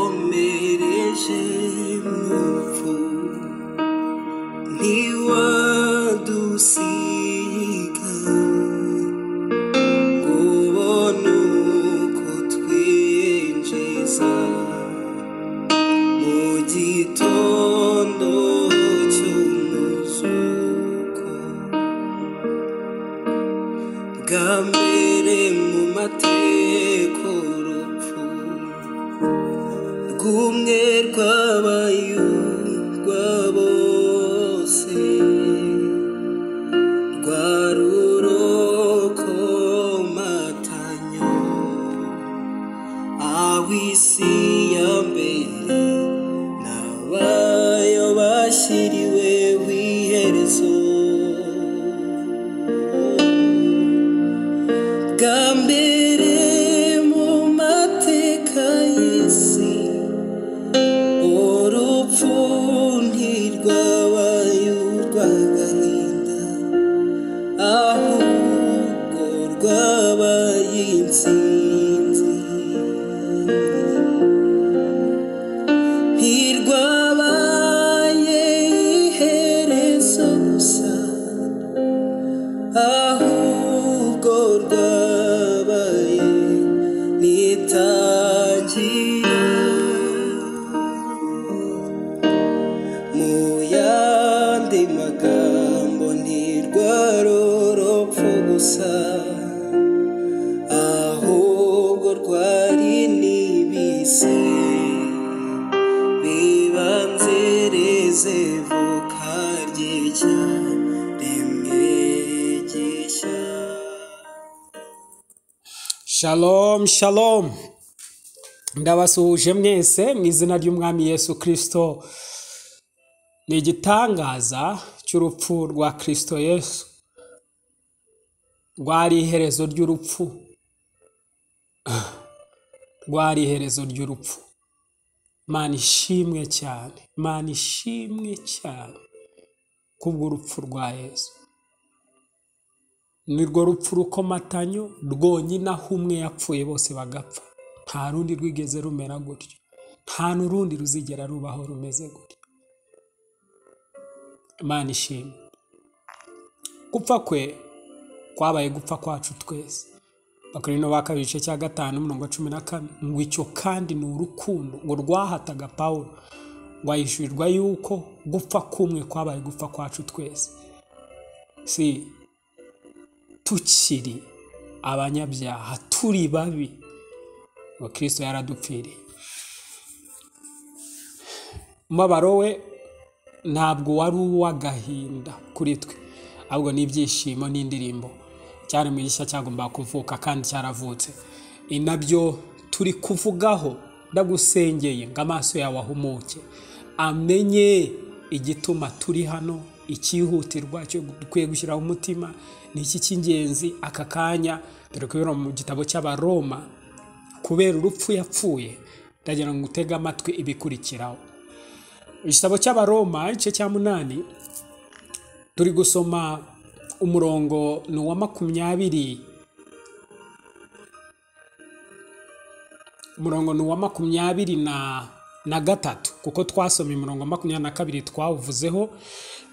Wakomereje muvu ntiwadusiga ngo ubone uko twinjiza mu gitondo cy'umuzuko bwa mbere mu mateka urupfu rw'umwe rw'abayumva bose rwa rurokomatanyo ab'isi ya mbere n'abayo bashyiriwe iherezo bwa mbere mu mateka y'isi urupfu ntirwabaye urw'agahinda ahubwo rwabaye intsinzi ntirwabaye iherezo gusa ahubwo rwabaye n'itangira mu yandi magambo ntirwarorupfu gusa ahubwo rwari n'ibise bibanzereze voka ry'icya rimwe gishya shalom shalom ndabasuhuje mwese mu izina ry'umwami yesu kirisito ni igitangaza cy'urupfu rwa kirisito yesu rwari iherezo ry'urupfu rwari iherezo ry'urupfu mana ishimwe cyane mana ishimwe cyane kubw'urupfu rwa yesu ni rwo rupfu rukomatanyo rwonyine aho umwe yapfuye bose bagapfa nta rundi rwigeze rumera gutyo nta n'urundi ruzigera rubaho rumeze gutyo imana ishimwe gupfa kwe kwabaye gupfa kwacu twese bakorino ba kabiri igice cya gatanu umurongo wa cumi na kane ngo icyo kandi ni urukundo ngo rwahataga pawulo ngo ahishurirwa yuko gupfa kumwe kwabaye gupfa kwacu twese si tukiri abanyabyaha turi babi ngo kirisito yaradupfiriye umubabaro we ntabwo wari uw'agahinda kuri twe ahubwo ni ibyishimo n'indirimbo cyari mu gishya cyagombaga kuvuka kandi cyaravutse ni nabyo turi kuvugaho ndagusengeye ngo amaso yawe ahumuke amenye igituma turi hano icyihutirwa cyo dukwiye gushyiraho umutima ni iki cy'ingenzi aka kanya dore kubera mu gitabo cy'abaroma kubera urupfu yapfuye ndagira ngo utege amatwi ibikurikiraho igitabo cy'abaroma igice cya munani turi gusoma umurongo ni uwa makumyabiri umurongo ni uwa makumyabiri na na gatatu kuko twasoma imirongo makumyabiri na kabiri twawuvuzeho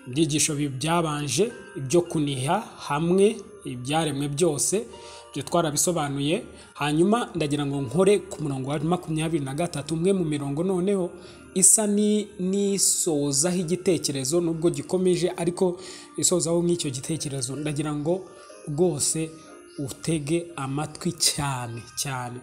ibyigisho bi- byabanje ibyo kuniha hamwe ibyaremwe byose ibyo twarabisobanuye hanyuma ndagira ngo nkore ku murongo wa makumyabiri na gatatu umwe mu mirongo noneho isa ni- n'isozaho igitekerezo nubwo gikomeje ariko isozaho nk'icyo gitekerezo ndagira ngo rwose utege amatwi cyane cyane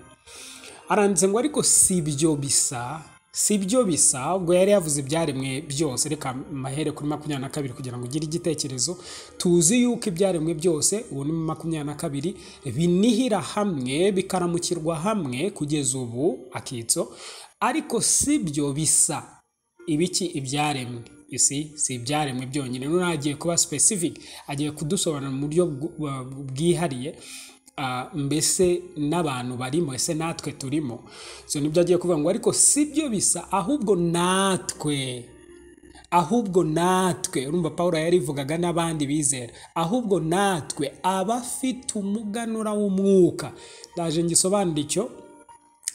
aranditse ngo ariko si ibyo bisa si byo bisa ubwo yari yavuze ibyaremwe byose reka mahere kuri makumyabiri na kabiri kugira ngo ugire igitekerezo tuzi yuko ibyaremwe byose ubu ni mu makumyabiri na kabiri binihira hamwe bikaramukirwa hamwe kugeza ubu akitso ariko si byo bisa ibiki ibyaremwe isi si ibyaremwe byonyine none agiye kuba specific agiye kudusobanurira mu buryo bw- bwa- bwihariye ah, mbese n'abantu barimo ese natwe turimo so nibyo agiye kuvuga ngo ariko si byo bisa ahubwo natwe ahubwo natwe urumva paul yarivugaga n'abandi bizera ahubwo natwe abafite umuganura w'umwuka ndaje ngisobanura icyo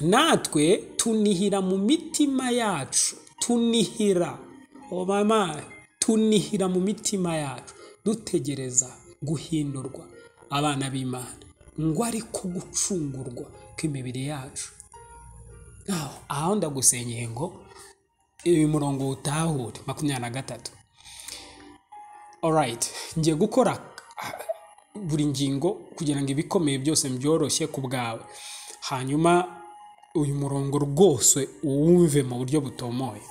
natwe tunihira mu mitima yacu tunihira oh mama tunihira mu mitima yacu dutegereza guhindurwa abana b'imana ngo ariko gucungurwa kw'imibiri yacu aho aho ndagusenyeye ngo uyu murongo wutahure makumyabiri na gatatu orayiti ngiye gukora buri ngingo kugira ngo ibikomeye byose byoroshye ku bwawe hanyuma uyu murongo rwose uwumve mu buryo butomoye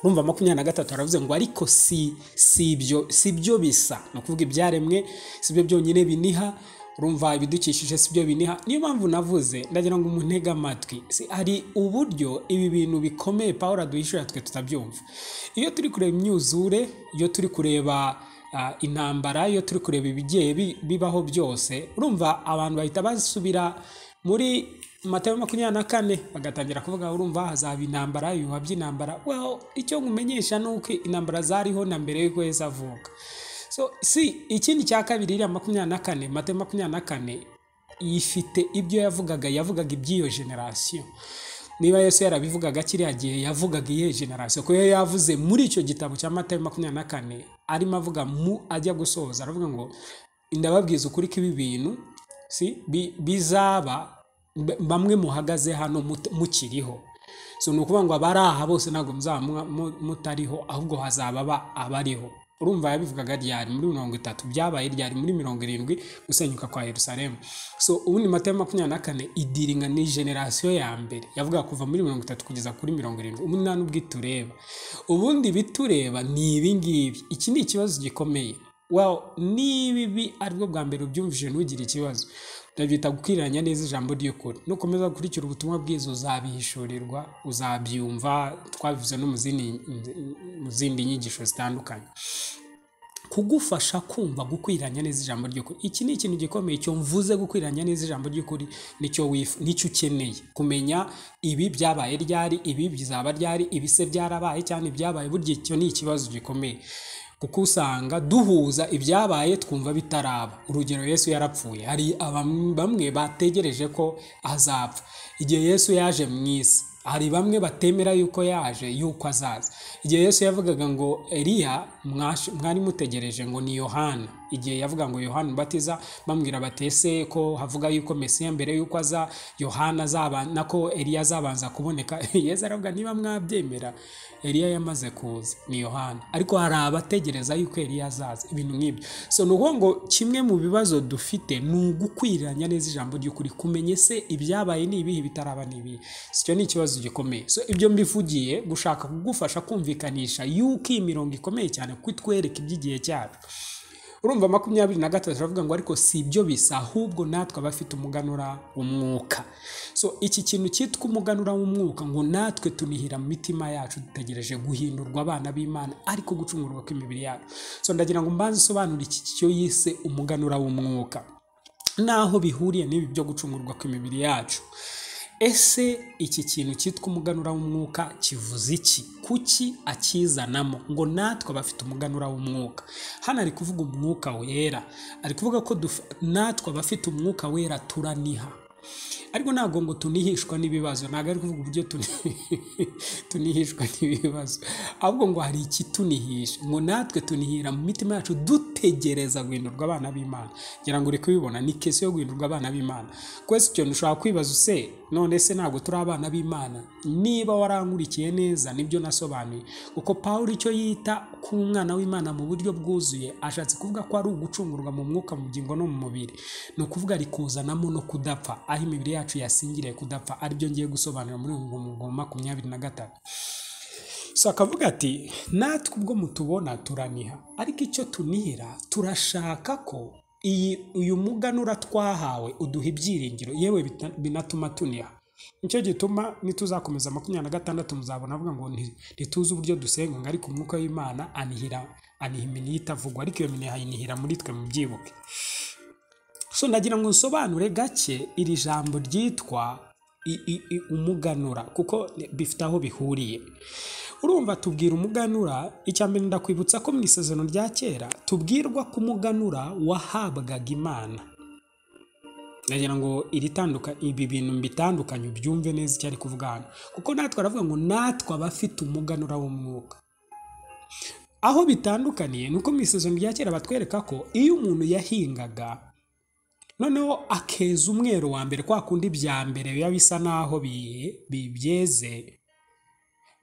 urumva makumyabiri na gatatu aravuze ngo ariko si si ibyo si byo bisa ni ukuvuga ibyaremwe si byo byonyine biniha urumva ibidukikije si byo biniha niyo mpamvu navuze ndagira ngo umuntu ntege amatwi hari uburyo ibi bintu bikomeye paul aduhishurira twe tutabyumva iyo turi kureba imyuzure iyo turi kureba intambara iyo turi kureba ibigiye bibaho byose urumva abantu bahita basubira muri matayo makumyabiri na kane bagatangira kuvuga urumva hazaba intambara ibihuha by'intambara well icyo nkumenyesha ni uko intambara zariho na mbere y'uko yesu avuka so si ikindi cya kabiri iriya makumyabiri na kane matayo makumyabiri na kane ifite ibyo yavugaga yavugaga iby'iyo generasiyo niba yesu yarabivugaga kiriya gihe yavugaga iyo generasiyo kuko yavuze muri icyo gitabo cya matayo makumyabiri na kane arimo avuga mu ajya gusoza aravuga ngo ndababwiza ukuri ko ibi bintu si bizaba bamwe muhagaze hano mukiriho so ni ukuvuga ngo abari aha bose ntabwo muzaba mutariho ahubwo hazaba abariho urumva yabivugaga ryari muri mirongo itatu byabaye ryari muri mirongo irindwi gusenyuka kwa Yerusalemu so ubundi matayo makumyabiri na kane idiringa ni generasiyo ya mbere yavuga kuva muri mirongo itatu kugeza kuri mirongo irindwi ubundi nta n'ubwo itureba ubundi bitureba ni ibi ngibi iki ni ikibazo gikomeye well niba ibi aribwo bwa mbere ubyumvise ntugire ikibazo ndabyita gukwiranya neza ijambo ry'ukuri nukomeza gukurikira ubutumwa bwiza uzabihishurirwa uzabyumva twabivuze no mu zindi nyigisho zitandukanye kugufasha kumva gukwiranya neza ijambo ry'ukuri iki ni ikintu gikomeye cyo mvuze gukwiranya neza ijambo ry'ukuri nicyo wifu nicyo ukeneye kumenya ibi byabaye ryari ibi bizaba ryari ibi se byarabaye cyane ibyabaye burya icyo ni ikibazo gikomeye kuko usanga duhuza ibyabaye twumva bitaraba urugero yesu yarapfuye hari bamwe bategereje ko azapfa igihe yesu yaje mu isi hari bamwe batemera yuko yaje yuko azaza igihe yesu yavugaga ngo eriya mwari mutegereje ngo ni yohana igihe yavuga ngo yohana ubatiza bamwira batese ko havuga yuko mesiya mbere yuko aza yohana azabana ko eriya azabanza kuboneka yesu aravuga niba mwabyemera eriya yamaze kuza ni yohana ariko hari abategereza yuko eriya azaza ibintu nk'ibyo so ni ukuvuga ngo kimwe mu bibazo dufite ni ugukwiranya neza ijambo ry'ukuri kumenye se ibyabaye ni ibihe bitaraba ni ibihe icyo ni ikibazo gikomeye so ibyo mbivugiye gushaka kugufasha kumvikanisha yuko iyi mirongo ikomeye cyane kuko itwereka iby'igihe cyacu urumva makumyabiri na gatatu aravuga ngo ariko si ibyo bisa ahubwo natwe abafite umuganura w'umwuka so iki kintu cyitwa umuganura w'umwuka ngo natwe tunihira mu mitima yacu dutegereje guhindurwa abana b'imana ariko gucungurwa kw'imibiri yacu so ndagira ngo mbanze usobanure iki cyo yise umuganura w'umwuka naho bihuriye n'ibi byo gucungurwa kw'imibiri yacu ese iki kintu cyitwa umuganura w'umwuka kivuze iki kuki akizanamo ngo natwe abafite umuganura w'umwuka hano ari kuvuga umwuka wera ari kuvuga ko natwe abafite umwuka wera turaniha ariko ntabwo ngo tunihishwa n'ibibazo ntabwo ari kuvuga uburyo tunihishwa n'ibibazo ahubwo ngo hari ikitunihisha ngo natwe tunihira mu mitima yacu dutegereza guhindurwa abana b'imana ngira ngo uri kubibona ni kesi yo guhindurwa abana b'imana kwese ikintu ushobora kwibaza use none se ntabwo turi abana b'imana niba warankurikiye neza nibyo nasobanuye kuko paul icyo yita ku mwana w'imana mu buryo bwuzuye ashatse kuvuga ko ari ugucungurwa mu mwuka mu bugingo no mu mubiri ni ukuvuga ari kuzanamo no kudapfa aho imibiri yacu yasingiriye kudapfa aribyo ngiye gusobanura muri ngo makumyabiri na gatanu so akavuga ati natwe ubwo mutubona turaniha ariko icyo tunihira turashaka ko uyu muganura twahawe uduha ibyiringiro yewe binatuma tuniha nicyo gituma nituzakomeza makumyabiri na gatandatu muzabona avuga ngo ntituzi uburyo dusenga ngo ariko umwuka w'imana anihira aniha iminiha itavugwa ariko iyo miniha ayinihira muri twe mubyibuke so nagira ngo nsobanure gake iri jambo ryitwa umuganura kuko bifite aho bihuriye urumva tubwira umuganura icya mbere ndakwibutsa ko mu isezerano rya kera tubwirwa ko umuganura wahabwaga imana ndagira ngo iri tanduka ibi bintu mbitandukanye ubyumve neza icyo ari kuvuga hano kuko natwe aravuga ngo natwe abafite umuganura w'umwuka aho bitandukaniye ni uko mu isezerano rya kera batwereka ko iyo umuntu yahingaga noneho akeza umwero wa mbere kwa kundi bya mbere biba bisa n'aho byeze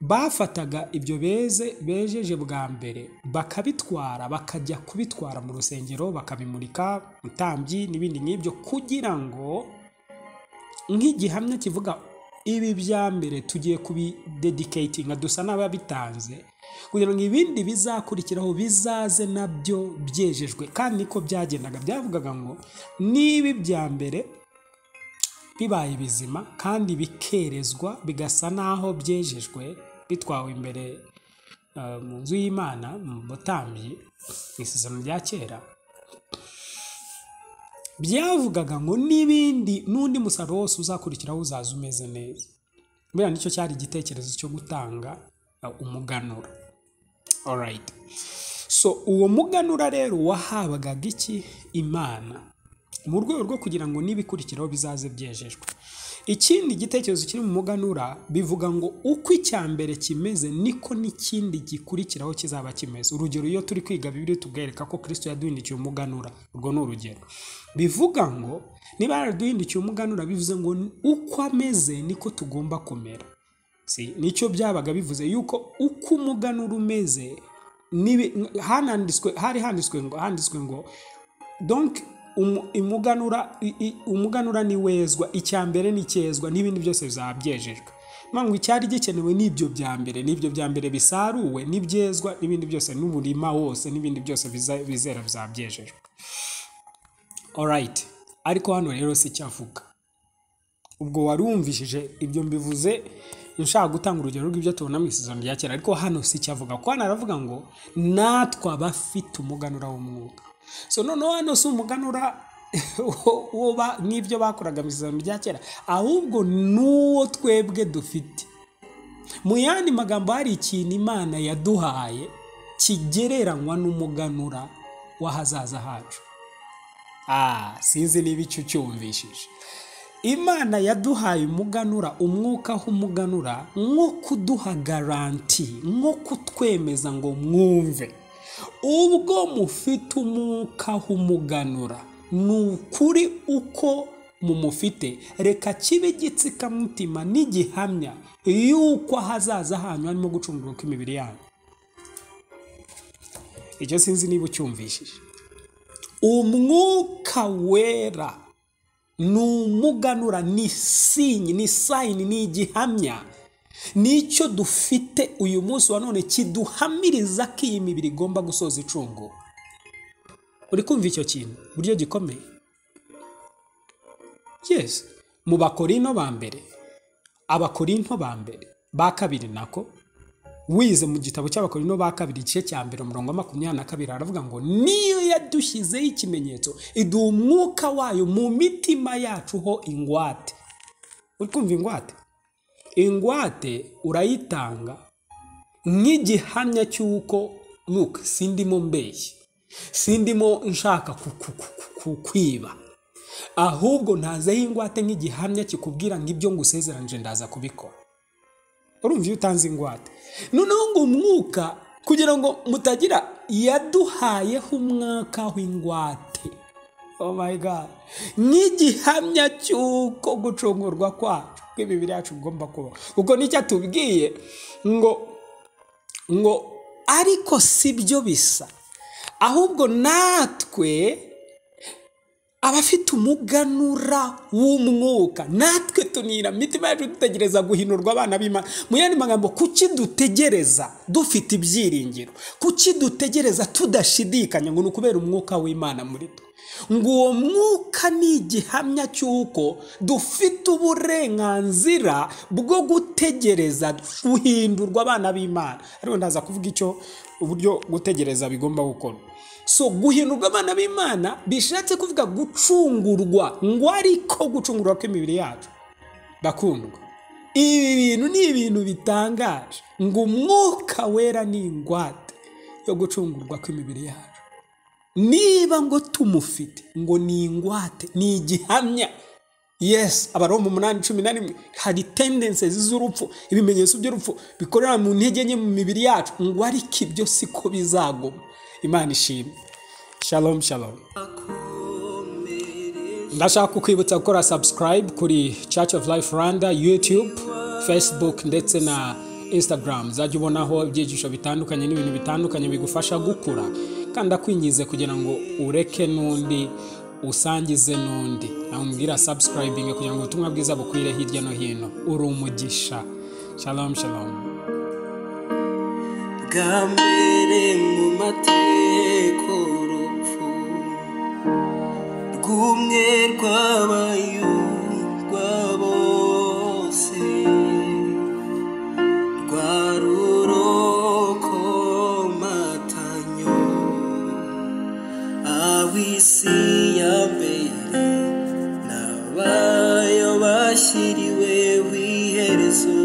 bafataga ibyo beze bejeje bwa mbere bakabitwara bakajya kubitwara mu rusengero bakabimurika mutambyi n'ibindi nk'ibyo kugira ngo nk'igihamya kivuga ibi bya mbere tugiye kubidediketinga dusa n'ababitanze kugira ngo ibindi bizakurikiraho bizaze nabyo byejejwe kandi niko byagendaga byavugaga ngo niba ibya mbere bibaye bizima kandi bikerezwa bigasa n'aho byejejwe bitwawe imbere uh, mu nzu y'imana mu butambyi mu isezerano rya kera byavugaga ngo n'ibindi n'undi musaruro wose uzakurikiraho uzaza umeze neza mbera nicyo cyari igitekerezo cyo gutanga uh, umuganura alright so uwo muganura rero wahabwaga iki imana mu rwego rwo kugira ngo n'ibikurikiraho bizaze byejejwe ikindi gitekerezo kiri mu muganura bivuga ngo uko icya mbere kimeze niko n'ikindi gikurikiraho kizaba kimeze urugero iyo turi kwiga bibiri tubwereka ko kirisito yaduhindukiye umuganura urwo ni urugero bivuga ngo niba yaraduhindukiye umuganura bivuze ngo uko ameze niko tugomba kumera si nicyo byabaga bivuze yuko uko umuganura umeze hari handitswe ngo donke umuganura ni wezwa icya mbere ni ikezwa n'ibindi byose bizaba byejejwe ngo icyari gikenewe n'ibyo bya mbere n'ibyo bya mbere bisaruwe n'ibyezwa n'ibindi byose n'umurima wose n'ibindi byose bizera bizaba byejejwe orayiti ariko hano rero si icyo avuga ubwo warumvishije ibyo mbivuze nshaka gutanga urugero rw'ibyo tubona mu isezerano rya kera ariko hano si icyo avuga kuko hano aravuga ngo natwe abafite umuganura w'umwuka so noneho hano si umuganura n'ibyo bakoraga mu isezerano rya kera ahubwo n'uwo twebwe dufite mu yandi magambo hari ikintu imana yaduhaye kigereranywa n'umuganura w'ahazaza hacu sinzi niba icyo ucyumvishije imana yaduhaye umuganura umwuka w'umuganura nko kuduha garanti nko kutwemeza ngo mwumve ubwo mufite umwuka w'umuganura ni ukuri uko mumufite reka kibe igitsikamutima n'igihamya y'uko ahazaza hanyu harimo gucungurwa kw'imibiri yanyu icyo sinzi niba ucyumvishije umwuka wera ni umuganura ni sinyi ni sayini ni igihamya nicyo dufite uyu munsi wa none kiduhamiriza ko iyi mibiri igomba gusoza icungo uri kumva icyo kintu buryo gikomeye yesi mu bakorino ba mbere abakorino ba mbere ba kabiri nako wize mu gitabo cy'abakorino ba kabiri igice cya mbere umurongo wa makumyabiri na kabiri aravuga ngo niyo yadushyizeho ikimenyetso iduha umwuka wayo mu mitima yacu ho ingwate uri kumva ingwate ingwate urayitanga nk'igihamya cy'uko luke sindimo mbeshyi sindimo nshaka kukwiba ahubwo ntazeho ingwate nk'igihamya kikubwira ngo ibyo ngusezeranje ndaza kubikora urumva iyo utanze ingwate noneho ngo umwuka kugira ngo mutagira yaduhayeho umwaka w'ingwate oh my god nk'igihamya cy'uko gucungurwa kwacu bw'imibiri yacu ugomba kuba kuko nicyo atubwiye ngo ngo ariko si byo bisa ahubwo natwe abafite umuganura w'umwuka natwe tunira imitima yacu dutegereza guhinurwa abana b'imana mu yandi magambo kuki dutegereza dufite ibyiringiro kuki dutegereza tudashidikanya ngo ni ukubera umwuka w'imana muri twe ngo uwo mwuka ni igihamya cy'uko dufite uburenganzira bwo gutegereza guhindurwa abana b'imana ariko ndaza kuvuga icyo uburyo gutegereza bigomba gukorwa so guhindurwa abana b'imana bishatse kuvuga gucungurwa ngo ariko gucungurwa kw'imibiri yacu bakundwa ibi bintu ni ibintu bitangaje ngo umwuka wera ni ingwate yo gucungurwa kw'imibiri yacu niba ngo tumufite ngo ni ingwate ni igihamya yesi abaroma umunani cumi na rimwe hari tendensizi z'urupfu ibimenyetso by'urupfu bikorera mu ntege nke mu mibiri yacu ngo ariko ibyo siko bizagoma imana ishimwe shalom shalom ndashaka kukwibutsa gukora subscribe kuri church of life rwanda youtube facebook ndetse na instagram uzajya ubonaho ibyigisho bitandukanye n'ibintu bitandukanye bigufasha gukura kandi akwinjize kugira ngo ureke n'undi usangize n'undi namubwira subscribing kugira ngo ubutumwa bwiza bukwire hirya no hino uri umugisha shalom shalom bwa mbere mu mateko urupfu rw'umwe rw'abayumva bose rwa rurokomatanyo ab'isi ya mbere n'abayo bashyiriweho iherezo